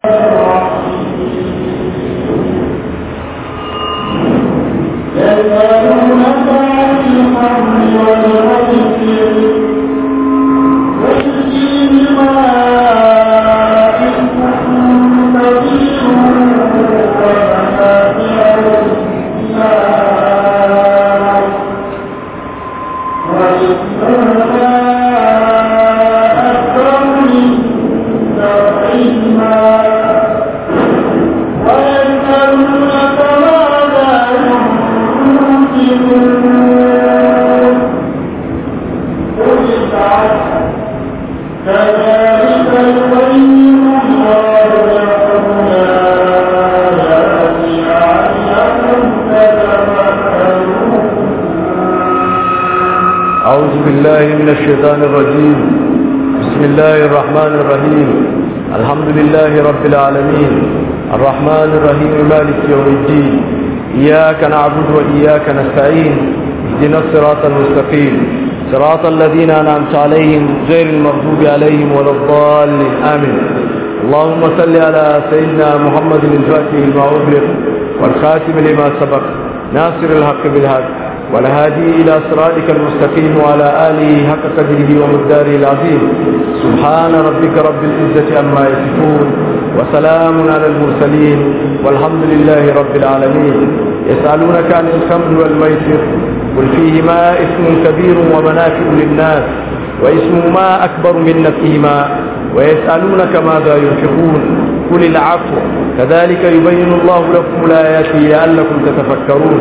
أعوذ بالله من الشيطان الرجيم بسم الله الرحمن الرحيم الحمد لله رب العالمين الرحمن الرحيم مالك يوم الدين إياك نعبد وإياك نستعين اهدنا الصراط المستقيم صراط الذين أنعمت عليهم غير المغضوب عليهم ولا الضالين آمين اللهم صل على سيدنا محمد الفاتح لما أغلق والخاتم لما سبق ناصر الحق بالحق والهادي إلى صراطك المستقيم وعلى آله حق قدره ومقداره العظيم سبحان ربك رب العزة عما يصفون وسلام على المرسلين والحمد لله رب العالمين يسألونك عن الخمر والميسر قل فيهما اسم كبير ومنافع للناس واسمهما أكبر من نفسهما ويسألونك ماذا ينفقون قل العفو كذلك يبين الله لكم الآيات لعلكم تتفكرون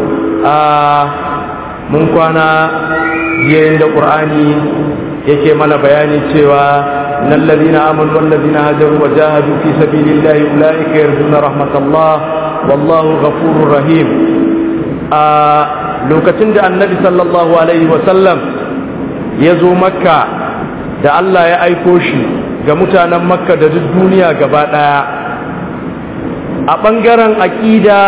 mun kwana yayin da ƙur'ani yake mana bayani cewa nan ladina amanu wal ladina hajaru wa jahadu fi sabilillahi ulaika yarjuna rahmatallah wallahu ghafurur rahim a lokacin da annabi sallallahu alaihi wa sallam ya zo makka da Allah ya aiko shi ga mutanen makka da duk duniya gaba daya a ɓangaren aƙida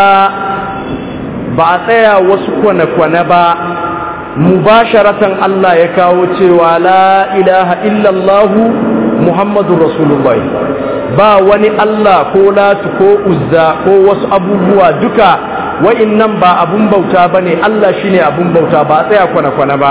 ba a tsaya wasu kwane-kwane ba mubasharatan Allah ya kawo cewa la ilaha illallahu Muhammadu Rasulullahi ba wani Allah ko latu ko uzza ko wasu abubuwa duka wa'innan ba abun bauta ba ne Allah shi ne abun bauta ba a tsaya kwane-kwane ba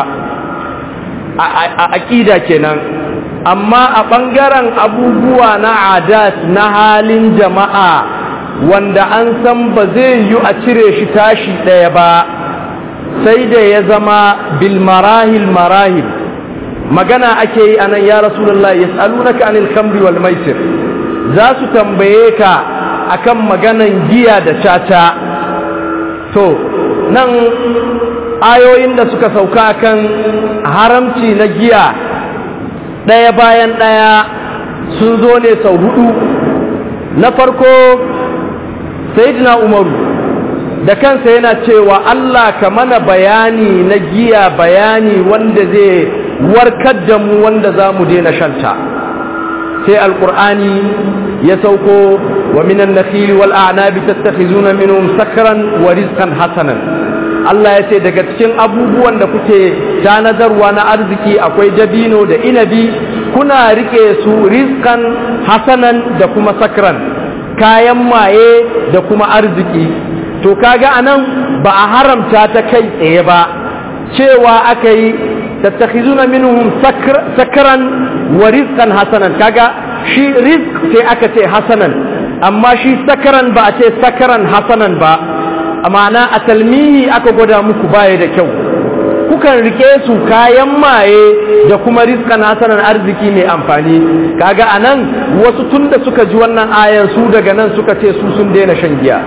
a aƙida kenan amma a ɓangaren abubuwa na adat na halin jama'a wanda an san ba zai yi a cire shi tashi ɗaya ba sai da ya zama bil marahil marahil magana ake yi anan ya rasulullah yas'alunaka anil khamri wal maisir za su tambaye ka akan maganan giya da caca to nan ayoyin da suka sauka kan haramci na giya ɗaya bayan ɗaya sun zo ne sau hudu na farko sayyidina umaru da kansa yana cewa Allah ka mana bayani na giya bayani wanda zai warkar da mu wanda za mu daina shanta sai alkur'ani ya sauko wa minan nakhili wal a'nabi tattakhizuna minhum sakran wa rizqan hasanan Allah ya ce daga cikin abubuwan da kuke tanadarwa na arziki akwai dabino da inabi kuna rike su rizqan hasanan da kuma sakran kayan maye da kuma arziki to kaga anan ba a haramta ta kai tsaye ba cewa aka yi tattakhizuna minhum sakran wa rizqan hasanan kaga shi rizq sai aka ce hasanan amma shi sakran ba a ce sakran hasanan ba amana a talmihi aka gwada muku baya da kyau kukan rike su kayan maye da kuma rizqan hasanan arziki mai amfani kaga anan wasu tunda suka ji wannan ayar su daga nan suka ce su sun daina shan giya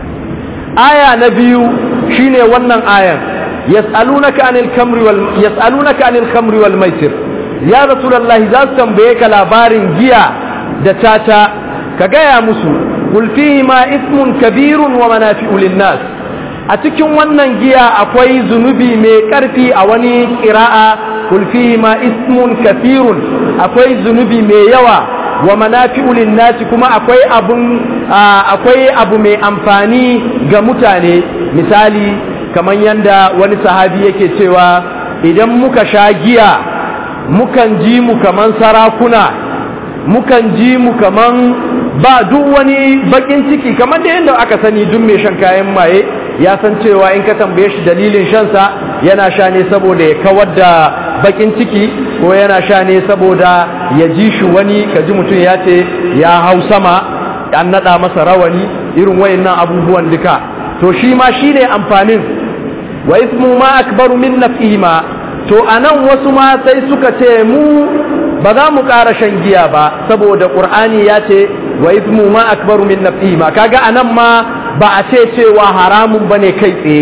aya na biyu shine wannan ayan yas'alunaka anil khamri wal yas'alunaka anil khamri wal maisir ya rasulullahi za su tambaye ka labarin giya da tata ka gaya musu qul fihi ma ismun kabirun wa manafi'u lin-nas a cikin wannan giya akwai zunubi mai karfi a wani qira'a qul fihi ma ismun kathirun akwai zunubi mai yawa wa manafi'u lin-nas kuma akwai abun akwai abu mai amfani ga mutane misali kamar yanda wani sahabi yake cewa idan muka sha giya mukan ji mu kaman sarakuna mukan ji mu kaman ba duk wani bakin ciki kamar da yadda aka sani duk mai shan kayan maye ya san cewa in ka tambaye shi dalilin shansa yana sha ne saboda ya kawar da bakin ciki ko yana sha ne saboda ya ji shi wani ka ji mutum ya ce ya hau sama an naɗa masa rawani irin wayannan abubuwan duka to shi ma shi ne amfanin wa ismu ma akbaru min naf'ihima to anan wasu ma sai suka ce mu ba za mu ƙara shan giya ba saboda ƙur'ani ya ce wa ismu ma akbaru min naf'ihima kaga anan ma ba a ce cewa haramun bane kai tsaye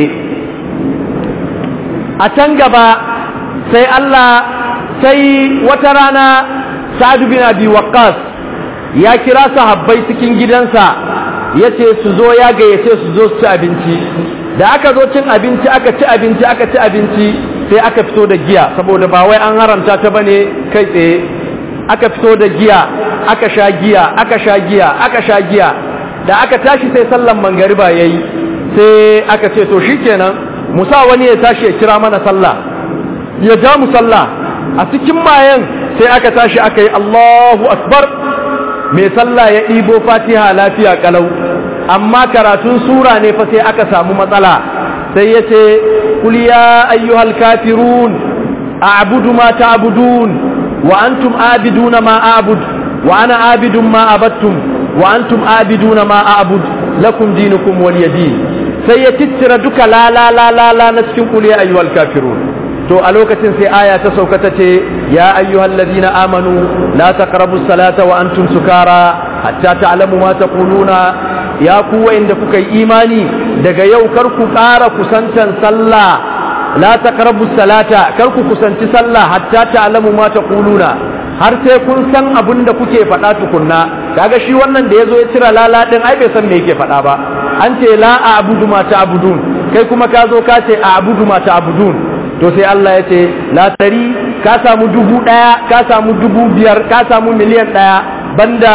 a can gaba sai Allah sai wata rana Sa'ad bin Abi Waqqas ya kira sahabbai cikin gidansa yace su zo ya gayyace su zo su ci abinci da aka zo cin abinci aka ci abinci aka ci abinci sai aka fito da giya saboda ba wai an haramta ta bane kai tsaye aka fito da giya aka sha giya aka sha giya aka sha giya da aka tashi sai sallan mangariba yayi sai aka ce to shikenan musa wani ya tashi ya kira mana sallah ya ja mu sallah a cikin mayan sai aka tashi aka yi Allahu akbar mai sallah ya ɗibo fatiha lafiya kalau amma karatun sura ne fa sai aka samu matsala sai ya ce kul ya ayyuhal kafirun a'budu ma ta'budun wa antum abiduna ma a'bud wa ana abidun ma abattum wa antum abiduna ma a'bud lakum dinukum waliyadin sai ya tittira duka la la la la la na cikin kul ya ayyuhal kafirun to a lokacin sai aya ta sauka ta ce ya ayyuhal ladina amanu la taqrabu salata wa antum sukara hatta ta'lamu ma taquluna ya ku wa'inda kuka yi imani daga yau kar ku ƙara kusantan sallah la taqrabu salata kar ku kusanci sallah hatta ta'lamu ma taquluna har sai kun san abin da kuke faɗa tukunna kaga shi wannan da yazo ya cira lala din ai bai san me yake faɗa ba an ce la a'budu ma ta'budun kai kuma ka zo ka ce a'budu ma ta'budun to sai Allah ya ce la tari ka samu dubu ɗaya ka samu dubu biyar ka samu miliyan ɗaya banda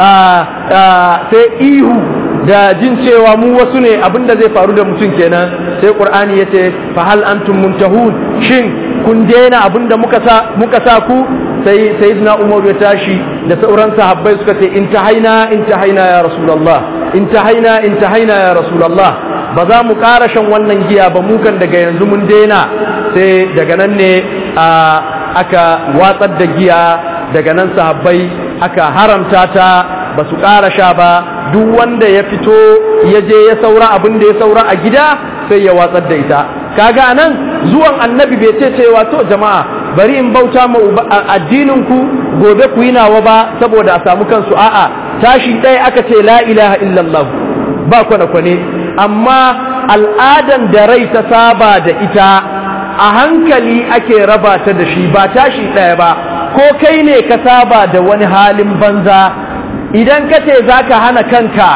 sai ihu da jin cewa mu wasu ne abinda zai faru da mutum kenan sai qur'ani ya ce fa hal antum muntahun shin kun daina abinda muka sa muka sa ku sai sayyidina umar ya tashi da sauran sahabbai suka ce intahaina intahaina ya rasulullah intahaina intahaina ya rasulullah ba za mu ƙara shan wannan giya ba mukan daga yanzu mun daina sai daga nan ne aka watsar da giya daga nan sahabbai aka haramta ta ba su ƙara sha ba duk wanda ya fito ya je ya saura abin da ya saura a gida sai ya watsar da ita kaga anan zuwan annabi bai ce cewa to jama'a bari in bauta ma addinin ku gobe ku yi nawa ba saboda a samu kansu a'a tashi ɗaya aka ce la ilaha illallah ba kwane-kwane amma al'adan da rai ta saba da ita a hankali ake raba ta da shi ba tashi ɗaya ba ko kai ne ka saba da wani halin banza idan ka ce za ka hana kanka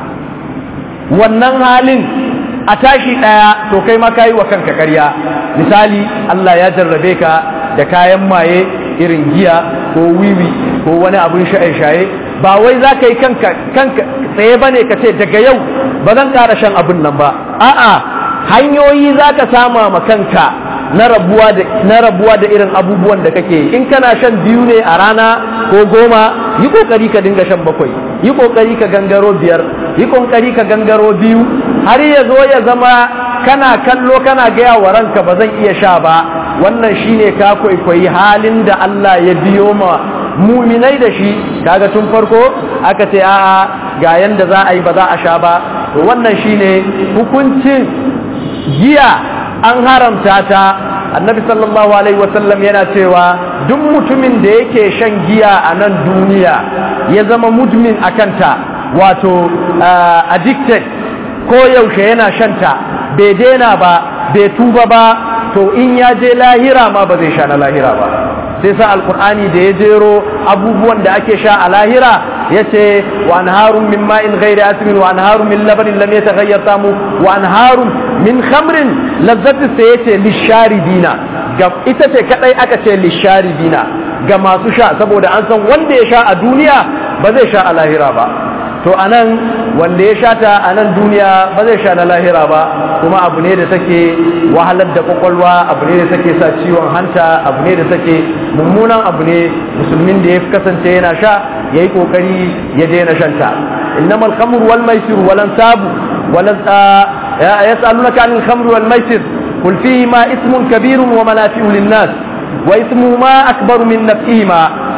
wannan halin a tashi ɗaya to kai ma ka yi wa kanka karya misali Allah ya jarrabe ka da kayan maye irin giya ko wiwi ko wani abin shaye-shaye ba wai za ka yi kanka tsaye ba ne ka ce daga yau ba zan ƙara shan abin nan ba a'a hanyoyi za ka sama ma kanka na rabuwa da na rabuwa da irin abubuwan da kake in kana shan biyu ne a rana ko goma yi kokari ka dinga shan bakwai yi kokari ka gangaro biyar yi kokari ka gangaro biyu har ya zo ya zama kana kallo kana gaya wa ranka ba zan iya sha ba wannan shine ka kwaikwayi halin da Allah ya biyo ma muminai da shi kaga tun farko aka ce a'a ga yanda za a yi ba za a sha ba to wannan shine hukuncin giya an haramta ta annabi sallallahu alaihi wasallam yana cewa duk mutumin da yake shan giya a nan duniya ya zama mudmin a kanta wato addicted ko yaushe yana shanta bai daina ba bai tuba ba to in ya je lahira ma ba zai sha na lahira ba sai sa alkur'ani da ya jero abubuwan da ake sha a lahira ya ce wa anharun min ma'in ghairi asmin wa anharun min labanin lam yataghayyar tamu wa anharun min khamrin lazzati sai ya ce lisharibina ga ita ce kadai aka ce lisharibina ga masu sha saboda an san wanda ya sha a duniya ba zai sha a lahira ba to anan wanda ya shata a nan duniya ba zai sha na lahira ba kuma abu ne da take wahalar da kwakwalwa abu ne da take sa ciwon hanta abu ne da take mummunan abu ne musulmin da ya kasance yana sha ya yi kokari ya daina shanta innamal khamru wal maisir wal ansabu wal yas'alunaka anil khamri wal maisir قل فيهما اسم كبير ومنافع للناس واسمهما أكبر من نفعهما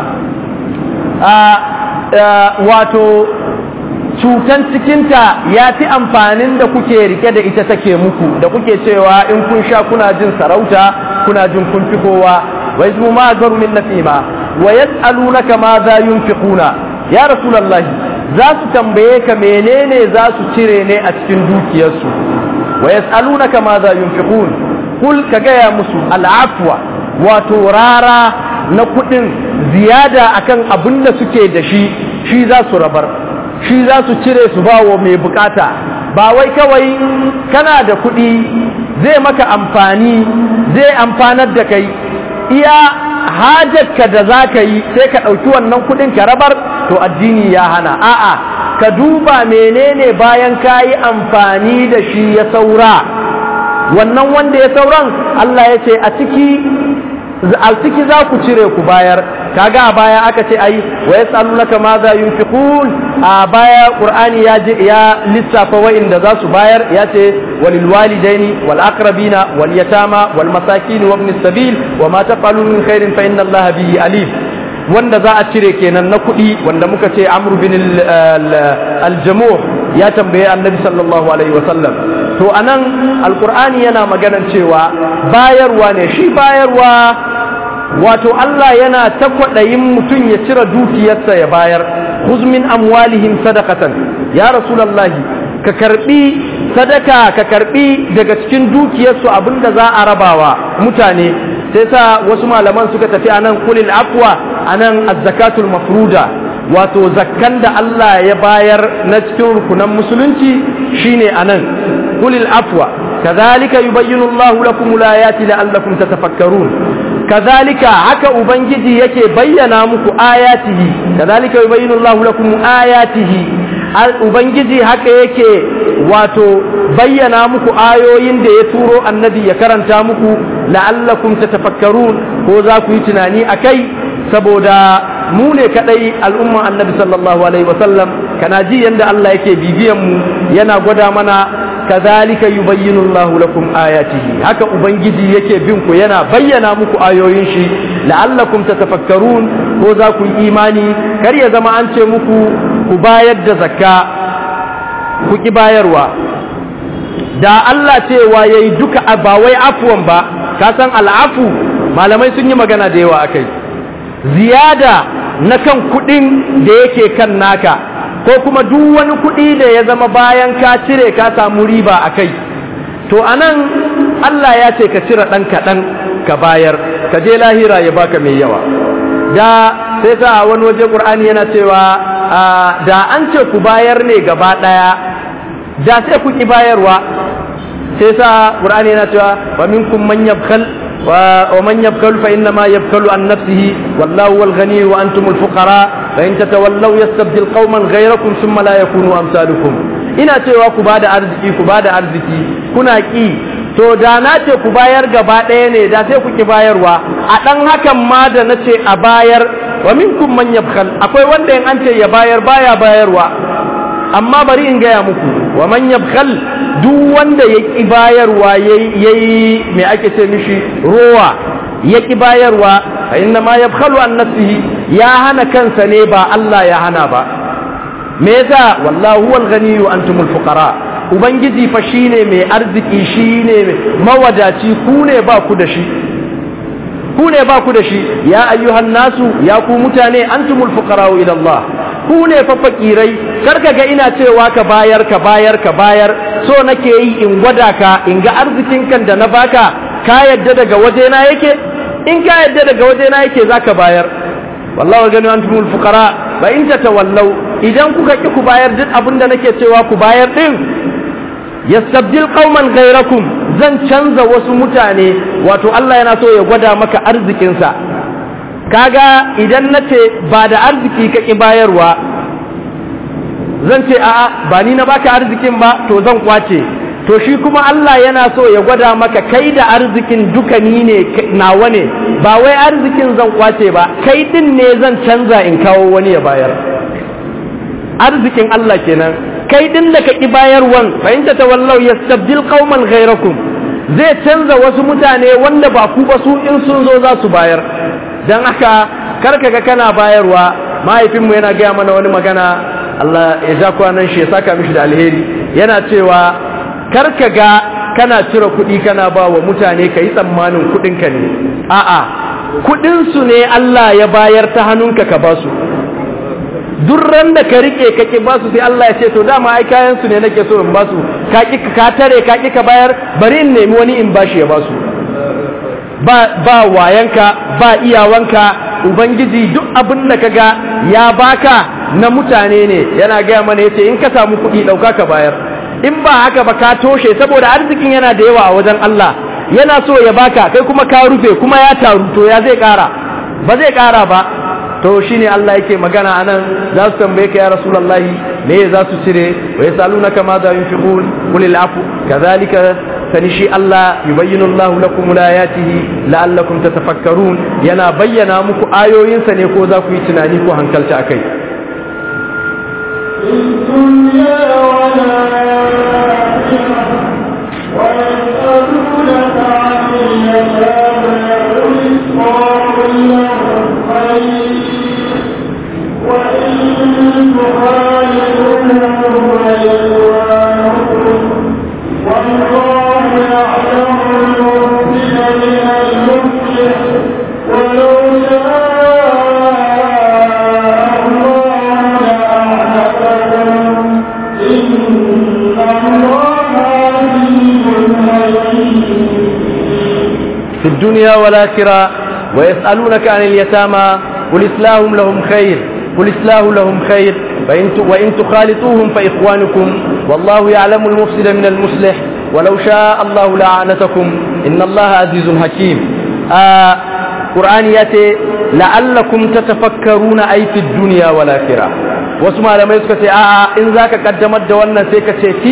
wato cutan cikinta ya fi amfanin da kuke rike da ita take muku da kuke cewa in kun sha kuna jin sarauta kuna jin kun fi kowa wa ismu ma garu min nasima wa yas'alunaka ma za yunfiquna ya rasulullahi za su tambaye ka menene za su cire ne a cikin dukiyarsu wa yas'alunaka ma za yunfiqun kul ka gaya musu al'afwa wato rara na kudin ziyada akan abin da suke da shi shi za su rabar shi za su cire su bawo mai bukata ba wai kawai kana da kudi zai maka amfani zai amfanar da kai iya hajarka da za ka yi sai ka ɗauki wannan kudin ka rabar to addini ya hana a'a ka duba menene bayan ka yi amfani da shi ya saura wannan wanda ya sauran Allah ya ce a ciki a ciki za ku cire ku bayar kaga a baya aka ce ai wa yasalunaka ma za yunfiqun a baya qur'ani ya ya lissafa wa'inda za su bayar ya ce walil walidaini wal aqrabina wal yatama wal masakin wa ibn sabil wa ma taf'alu min khairin fa inna allaha bihi alim wanda za a cire kenan na kuɗi wanda muka ce amru bin aljamuh ya tambaye annabi sallallahu alaihi wasallam to anan alqur'ani yana maganar cewa bayarwa ne shi bayarwa wato Allah yana ta kwaɗayin mutum ya cire dukiyarsa ya bayar khuz min amwalihim sadaqatan ya rasulullahi ka karbi sadaka ka karbi daga cikin dukiyarsu abinda za a rabawa mutane sai sa wasu malaman suka tafi anan kulil afwa anan az-zakatul mafruda wato zakkan da Allah ya bayar na cikin rukunan musulunci shine anan kulil afwa kadhalika yubayyinu Allahu lakum al-ayati la'allakum tatafakkarun kadhalika haka ubangiji yake bayyana muku ayatihi kadhalika yubayyinu Allahu lakum ayatihi ubangiji haka yake wato bayyana muku ayoyin da ya turo annabi ya karanta muku la'allakum tatafakkarun ko za ku yi tunani akai saboda mu ne kadai al'umman annabi sallallahu alaihi wasallam kana ji yanda Allah yake bibiyan mu yana gwada mana kadhalika yubayyinu Allahu lakum ayatihi haka ubangiji yake bin ku yana bayyana muku ayoyin shi la'allakum tatafakkarun ko za ku yi imani kar ya zama an ce muku ku bayar da zakka ku ki bayarwa da Allah cewa yayi duka ba wai afuwan ba ka san al'afu malamai sun yi magana da yawa akai ziyada na kan kudin da yake kan naka ko kuma duk wani kudi da ya zama bayan ka cire ka samu riba a kai to anan Allah ya ce ka cire ɗan kaɗan ka bayar ka je lahira ya baka mai yawa da sai sa wani waje ƙur'ani yana cewa da an ce ku bayar ne gaba ɗaya da sai ku ki bayarwa sai sa ƙur'ani yana cewa wa minkum man yabkhal ومن يبخل فإنما يبخل عن نفسه والله هو الغني وأنتم الفقراء فإن تتولوا يستبدل قوما غيركم ثم لا يكونوا أمثالكم ina cewa ku bada arziki ku bada arziki kuna ki to da na ce ku bayar gaba ɗaya ne da sai ku ki bayarwa a ɗan hakan ma da na ce a bayar wa minkum man yabkhal akwai wanda in an ce ya bayar baya bayarwa amma bari in gaya muku wa man yabkhal duk wanda ya ƙi bayarwa ya yi mai ake ce mishi rowa ya ƙi bayarwa a inna ma ya an nafsihi ya hana kansa ne ba Allah ya hana ba me yasa wallahu wal ghaniyyu antumul fuqara ubangiji fa shine mai arziki shine mawadaci ku ne ba ku da shi ku ne ba ku da shi ya ayyuhan nasu ya ku mutane antumul fuqara ila Allah ku ne fa fakirai karka ga ina cewa ka bayar ka bayar ka bayar so nake yi in gwada ka in ga arzikin kan da na baka ka yadda daga wajena yake in ka yadda daga wajena yake zaka bayar wallahu gani antumul fuqara ba in tawallau idan kuka ki ku bayar duk abin da nake cewa ku bayar din yastabdil qauman ghayrakum zan canza wasu mutane wato Allah yana so ya gwada maka arzikinsa kaga idan nace ba da arziki ka ki bayarwa zan ce a'a ba ni na baka arzikin ba to zan kwace to shi kuma Allah yana so ya gwada maka kai da arzikin duka ni ne nawa ne ba wai arzikin zan kwace ba kai din ne zan canza in kawo wani ya bayar arzikin Allah kenan kai din da ka ki bayarwan fa in tawallau yastabdil qauman ghayrakum zai canza wasu mutane wanda ba ku ba su in sun zo za su bayar dan haka karka ga kana bayarwa mahaifinmu yana gaya mana wani magana Allah ya ja kwanan shi ya saka mishi da alheri yana cewa karka ga kana cire kuɗi kana ba wa mutane ka yi tsammanin kuɗinka ne a'a kuɗinsu ne Allah ya bayar ta hannunka ka ba su duk ran da ka rike ka ki ba su sai Allah ya ce to dama ai kayan su ne nake so in ba su ka ki ka tare ka ki ka bayar bari in nemi wani in bashi ya ba su ba ba wayanka ba iyawanka ubangiji duk abin da kaga ya baka na mutane ne yana gaya mana yace in ka samu kuɗi ɗauka ka bayar in ba haka ba ka toshe saboda arzikin yana da yawa a wajen Allah yana so ya baka kai kuma ka rufe kuma ya taru to ya zai ƙara ba zai ƙara ba to shine Allah yake magana anan za su tambaye ka ya rasulullahi me za su cire wa yasalunaka ma za yunfiqun qul afu kadhalika sani shi Allah yubayyinu Allah lakum ayatihi la'allakum tatafakkarun yana bayyana muku ayoyinsa ne ko za ku yi tunani ko hankalta akai في الدنيا والآخرة ويسألونك عن اليتامى قل إسلام لهم خير قل إسلام لهم خير فإن وإن تخالطوهم فإخوانكم والله يعلم المفسد من المصلح ولو شاء الله لأعنتكم إن الله عزيز حكيم آه قرآن ياتي لعلكم تتفكرون أي في الدنيا والآخرة wasu malamai suka ce a'a in zaka kaddamar da wannan sai ka ce fi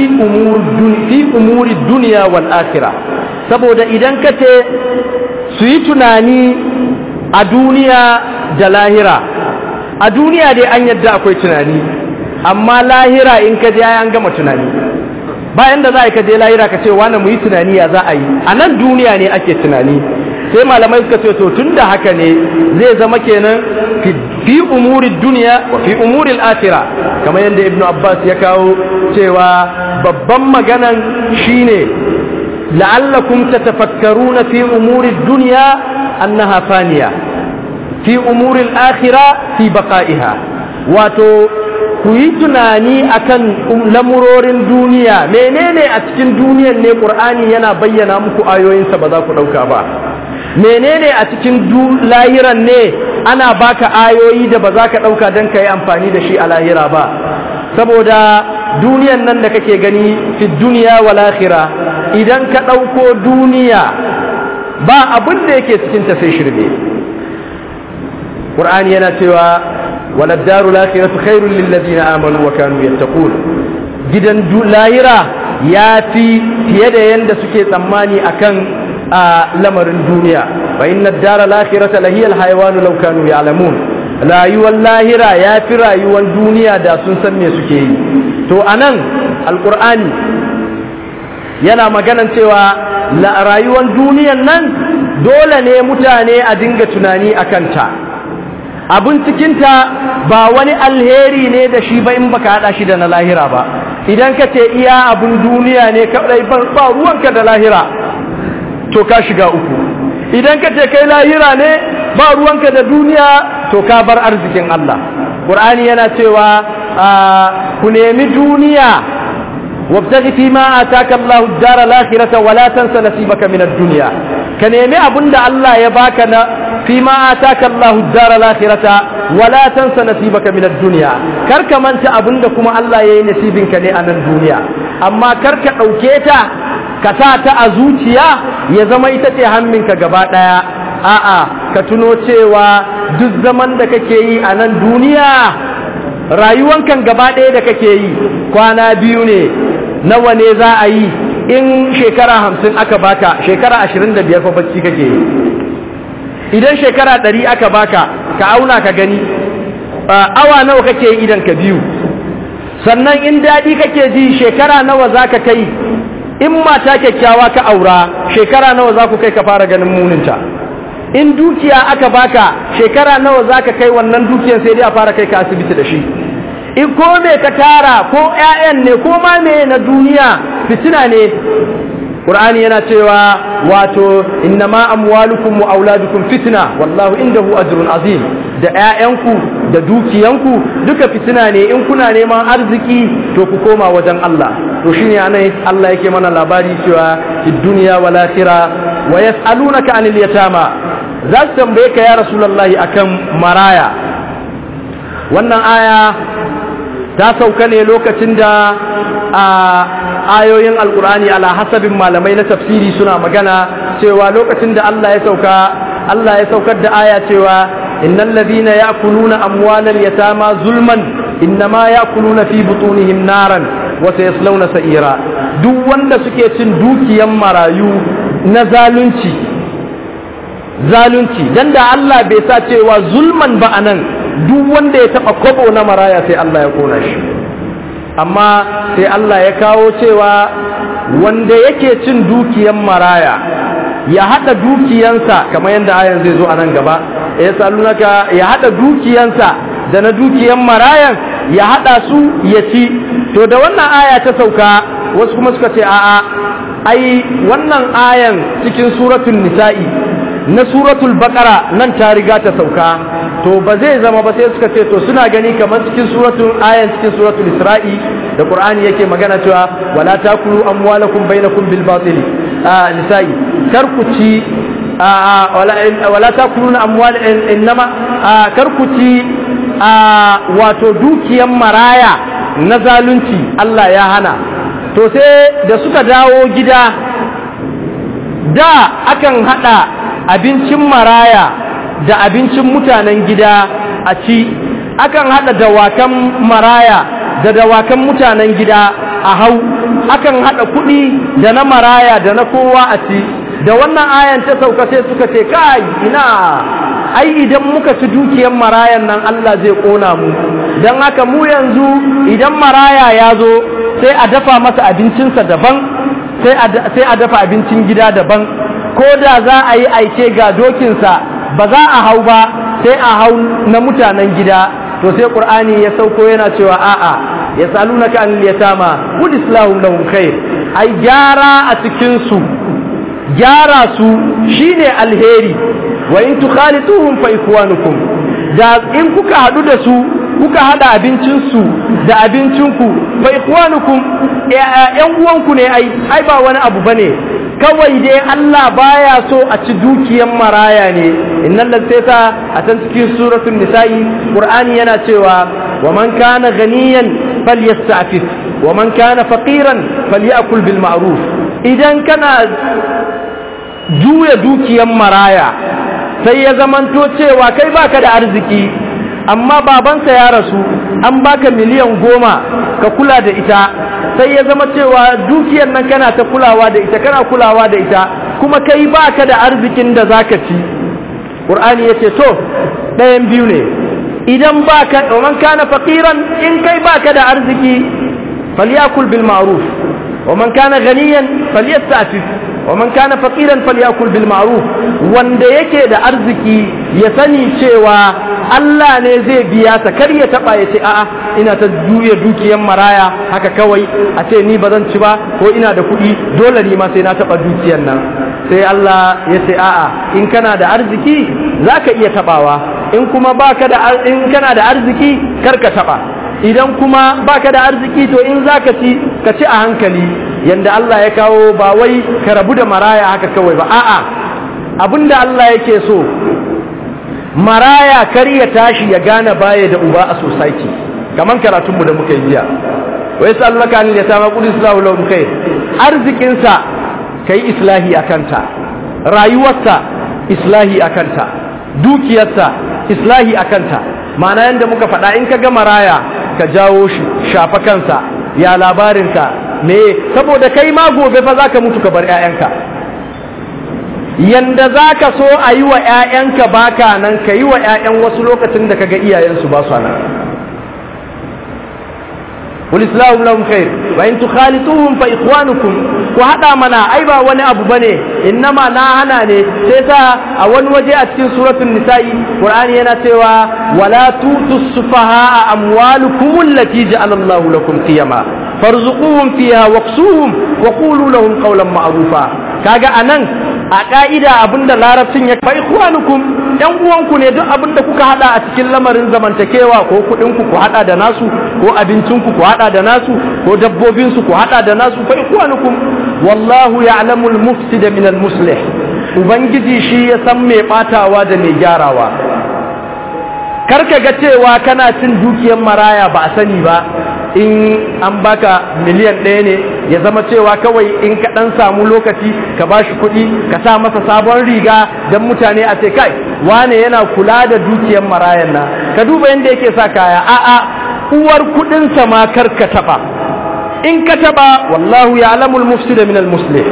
umuri duniya wal akhirah saboda idan ka ce su yi tunani a duniya da lahira a duniya dai an yadda akwai tunani amma lahira in ka je an gama tunani bayan da za a ka je lahira ka ce wani mu yi tunani ya za a yi a nan duniya ne ake tunani sai malamai suka ce to tun da haka ne zai zama kenan fi umuri duniya wa fi umuri al'akira kamar yadda ibnu abbas ya kawo cewa babban maganan shine la'allakum tatafakkaruna fi umuri duniya annaha faniya fi umuri al'akira fi baqa'iha wato ku yi tunani akan lamurorin duniya menene a cikin duniyan ne qur'ani yana bayyana muku ayoyinsa ba za ku dauka ba menene a cikin lahiran ne ana baka ayoyi da ba za ka ɗauka don ka yi amfani da shi a lahira ba saboda duniyan nan da kake gani fi duniya wa lahira idan ka ɗauko duniya ba abin da yake cikinta sai shirme ƙur'ani yana cewa waladdaru lahiratu khairul lillazina amanu wa kanu yattaqun gidan lahira ya fi fiye da yanda suke tsammani akan a lamarin duniya fa inna dara lahirata lahiyal haywanu law kanu ya'lamun rayuwar lahira ya fi rayuwar duniya da sun san me suke yi to anan alqur'ani yana maganan cewa rayuwar duniyan nan dole ne mutane a dinga tunani akan ta abin cikinta ba wani alheri ne da shi ba in baka hada shi da na lahira ba idan ka ce iya abin duniya ne kadai ba ruwanka da lahira to ka shiga uku idan ka ce kai lahira ne ba ruwanka da duniya to ka bar arzikin Allah Qur'ani yana cewa ku nemi duniya wabtaghi fi ma ataka Allahu ad-dar al-akhirata wa la tansa nasibaka min ad-dunya ka nemi abinda Allah ya baka na fi ma ataka Allahu ad-dar al-akhirata wa la tansa nasibaka min ad-dunya kar ka manta abinda kuma Allah yayi nasibinka ne a nan duniya amma kar ka dauke ta ka sa ta a zuciya ya zama ita ce hamminka gaba ɗaya a'a ka tuno cewa duk zaman da kake yi a nan duniya rayuwankan gaba ɗaya da kake yi kwana biyu ne nawa ne za a yi in shekara hamsin aka baka shekara ashirin da biyar fa bacci kake yi idan shekara ɗari aka baka ka auna ka gani awa nawa kake yi idan ka biyu sannan in daɗi kake ji shekara nawa za ka kai in mata kyakkyawa ka aura shekara nawa za ku kai ka fara ganin muninta in dukiya aka baka shekara nawa za ka kai wannan dukiyar sai dai a fara kai ka asibiti da shi in ko me ka tara ko 'ya'yan ne ko ma me na duniya fitina ne Qur'ani yana cewa wato innama amwalukum wa auladukum fitna wallahu indahu ajrun azim da ƴaƴanku da dukiyanku duka fitina ne in kuna neman arziki to ku koma wajen Allah to shine anan Allah yake mana labari cewa fid dunya wal akhirah wa yas'alunaka anil yatama za su tambaye ka ya rasulullahi akan maraya wannan aya ta sauka ne lokacin da a ayoyin alkur'ani ala hasabin malamai na tafsiri suna magana cewa lokacin da Allah ya sauka Allah ya saukar da aya cewa innal ladhina ya'kuluna amwalal yatama zulman innama ya'kuluna fi butunihim naran wa sayaslawna sa'ira duk wanda suke cin dukiyan marayu na zalunci zalunci dan da Allah bai sa cewa zulman ba anan duk wanda ya taba kobo na maraya sai Allah ya kona shi amma sai Allah ya kawo cewa wanda yake cin dukiyan maraya ya hada dukiyansa kamar yadda ayan zai zo a nan gaba ya salunaka ya hada dukiyansa da na dukiyan marayan ya hada su ya ci to da wannan aya ta sauka wasu kuma suka ce a'a ai wannan ayan cikin suratul nisa'i na suratul baqara nan ta riga ta sauka to ba zai zama ba sai suka ce to suna gani kamar cikin suratul ayan cikin suratul isra'i da qur'ani yake magana cewa wala takulu amwalakum bainakum bil batil nisa'i kar ku ci wala wala takuluna amwal innama kar ku ci wato dukiyan maraya na zalunci Allah ya hana to sai da suka dawo gida da akan hada abincin maraya da abincin mutanen gida a ci akan hada dawakan maraya da dawakan mutanen gida a hau akan hada kudi da na maraya da na kowa a ci da wannan ayan ta sauka sai suka ce kai ina ai idan muka ci dukiyar marayan nan Allah zai kona mu don haka mu yanzu idan maraya ya zo sai a dafa masa abincinsa daban sai a dafa abincin gida daban ko da za a yi aike ga dokinsa ba za a hau ba sai a hau na mutanen gida to sai qur'ani ya sauko yana cewa a'a ya salunaka an yatama qul islahu lahum khair ai gyara a cikin su gyara su shine alheri wa in tukhalituhum fa ikwanukum da in kuka hadu da su kuka hada abincin su da abincinku fa ikwanukum ƴan uwanku ne ai ai ba wani abu bane kawai dai Allah baya so a ci dukiyan maraya ne innal ladata a can cikin suratul nisa'i qur'ani yana cewa wa man kana ganiyan falyasta'fif wa man kana faqiran falyakul bil ma'ruf idan kana juya dukiyan maraya sai ya zamanto cewa kai baka da arziki amma babansa ya rasu an baka miliyan goma ka kula da ita sai ya zama cewa dukiyar nan kana ta kulawa da ita kana kulawa da ita kuma kai baka da arzikin da zaka ci qur'ani yace to ɗayan biyu ne idan baka man kana faqiran in kai baka da arziki falyakul bil ma'ruf wa man kana ghaniyan falyasta'fif wa man kana faqiran falyakul bil ma'ruf wanda yake da arziki ya sani cewa Allah ne zai biya ta kar ya taba ya ce a'a ina ta juya dukiyan maraya haka kawai a ce ni ba zan ci ba ko ina da kuɗi dole ni ma sai na taba dukiyan nan sai Allah ya ce a'a in kana da arziki zaka iya tabawa in kuma baka da in kana da arziki kar ka taba idan kuma baka da arziki to in zaka ci ka ci a hankali yanda Allah ya kawo ba wai ka rabu da maraya haka kawai ba a'a abinda Allah yake so maraya kar ya tashi ya gane baya da uba a society kaman karatun mu da muka yi jiya wa yasallaka an yatama qul islahu lahum khair arzikin sa kai islahi akanta rayuwarsa islahi akanta dukiyarsa islahi akanta ma'ana yadda muka faɗa in ka ga maraya ka jawo shi shafa kansa ya labarinka me saboda kai ma gobe fa za ka mutu ka bar 'ya'yanka yanda za ka so a yi wa 'ya'yanka baka nan ka yi wa 'ya'yan wasu lokacin da ka ga iyayensu ba su nan والإسلام لهم خير وإن تخالطوهم فإخوانكم وهذا منا أي با وني أبو بني إنما نا هنا ني سيسا أول وجه أتكين سورة النساء قرآن ينا سوى ولا توتوا السفهاء أموالكم التي جعل الله لكم قيما فارزقوهم فيها واقسوهم وقولوا لهم قولا معروفا كاجا أنن a ka'ida abinda larabcin ya fa ikhwanukum yan uwanku ne duk abinda kuka hada a cikin lamarin zamantakewa ko kudin ku ku hada da nasu ko abincin ku ku hada da nasu ko dabbobin su ku hada da nasu fa ikhwanukum wallahu ya'lamu al-mufsida min al-muslih ubangiji shi ya san mai batawa da mai gyarawa karka ga cewa kana cin dukiyar maraya ba a sani ba in an baka miliyan ɗaya ne ya zama cewa kawai in ka ɗan samu lokaci ka ba shi kuɗi ka sa masa sabon riga don mutane a ce kai wane yana kula da dukiyar marayan na ka duba yadda yake sa kaya a'a uwar kuɗinsa ma kar ka taɓa in ka taɓa wallahu ya alamul mufsida min al-muslim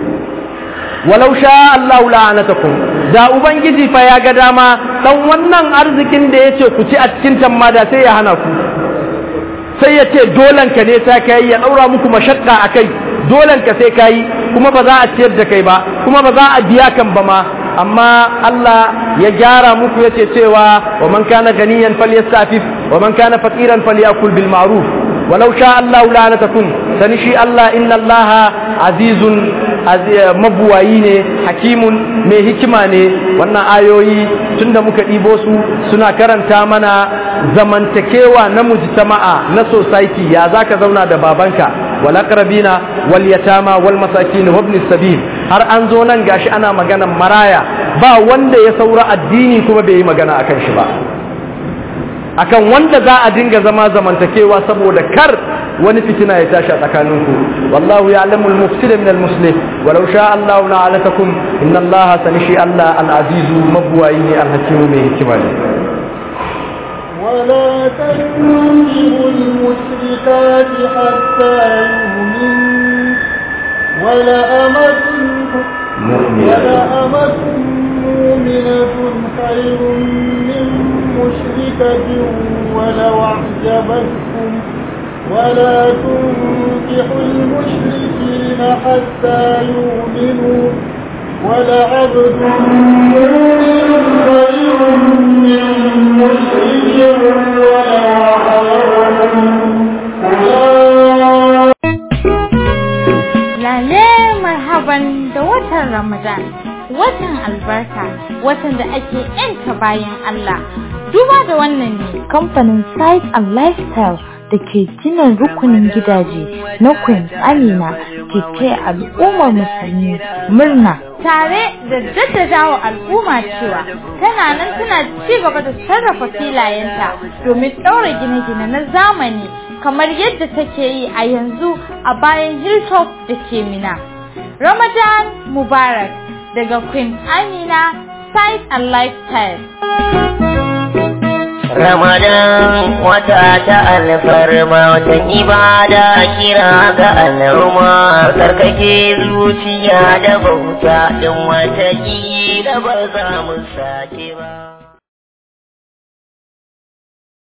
walau sha Allahu la'anatakum da ubangiji fa ya ga dama dan wannan arzikin da yace ku ci a cikin tammada sai ya hana ku sai ya ce dolanka ne ta kai ya ɗaura muku mashakka a kai dolanka sai ka yi kuma ba za a ciyar da kai ba kuma ba za a biya kan ba ma amma Allah ya gyara muku ya ce cewa wa man kana ganiyan falyastafif wa man kana faqiran falyakul bil ma'ruf walau sha Allah la'anatakum sani shi Allah inna Allah azizun mabuwayi ne hakimun mai hikima ne wannan ayoyi tunda muka ɗibo su suna karanta mana zamantakewa na mujtama'a na society ya zaka zauna da babanka wal aqrabina wal yatama wal masakin wa ibn sabil har an zo nan gashi ana maganan maraya ba wanda ya saura addini kuma bai yi magana akan shi ba akan wanda za a dinga zama zamantakewa saboda kar wani fitina ya tashi a tsakaninku wallahu ya'lamu al-mufsida min al-muslih walau sha Allah la'alatakum inna Allah sanishi Allah al-azizu mabwayi ne al-hakimu mai hikima ne ولا تنكحوا المشركات حتى يؤمنوا ولأمة ولأمة مؤمنة خير من مشركة ولو أعجبتكم ولا تنكحوا المشركين حتى يؤمنوا ولعبد مؤمن خير من مشرك ولو Lale marhaban da watan Ramadan, watan albarka, watan da ake ‘yanta bayan Allah. Duba da wannan ne kamfanin Site and Lifestyle da ke gina rukunin gidaje na Queen Amina ke taya al'ummar musulmi murna. Tare da jaddadawa al'umma cewa tana nan tana ci gaba da sarrafa filayenta domin ɗaura gine-gine na zamani kamar yadda take yi a yanzu a bayan hilltop da ke mina. Ramadan Mubarak daga Queen Amina Site and Lifestyle. Ramadan wata ta alfarma watan ibada kira ga al'umma sarkake zuciya da bauta din wata da ba za mu sake ba.